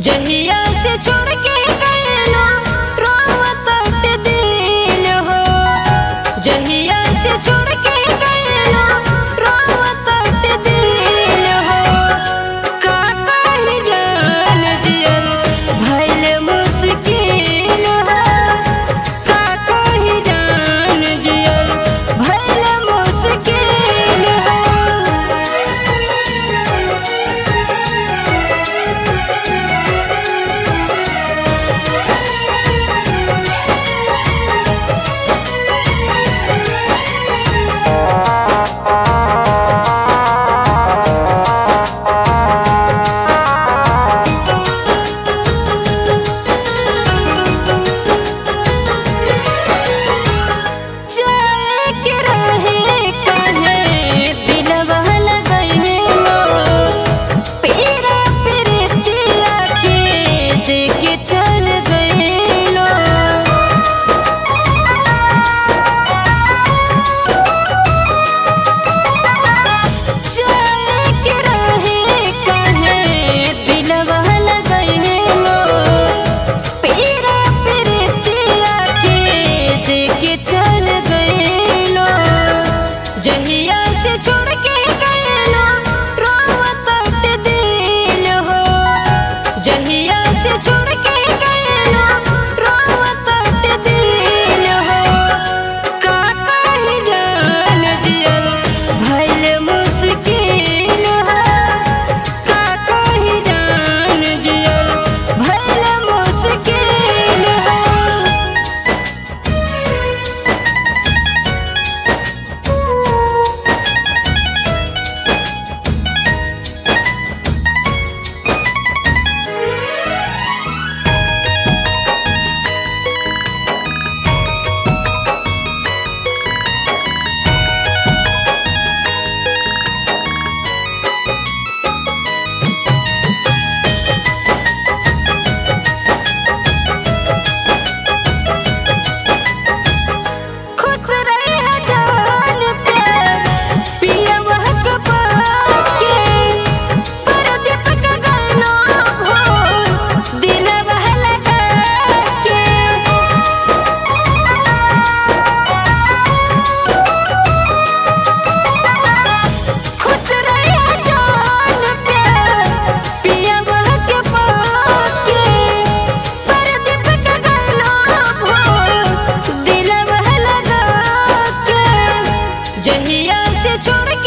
जहिया से छोड़ के गइलो रोवत दिल हो जहिया से छोड़ के गइलो रोवत दिल हो का कही जान दियल भइल मुश्किल हो का कही जान दियल भइल मुश्किल हो जाए के रहे काहे दिलवा लगइले मोर पीरा प्रीतिया के देके चल गइलो जाए के रहे काहे दिलवा लगइले मोर पीरा प्रीतिया के देके चल गइलो जहिया से छोड़ के गइलो रोवत दिल हो जहिया से छोड़ के गइलो रोवत दिल हो का कही जान दियल भइल मुश्किल हो का कही जान दियल भइल मुश्किल हो खुश रहे जान प्यार पिया महक पाके परदीप का गाना हो दिल लगा के खुश रहे जान प्यार पिया महक पाके परदीप का गाना हो दिल लगा के जहिया से छोड़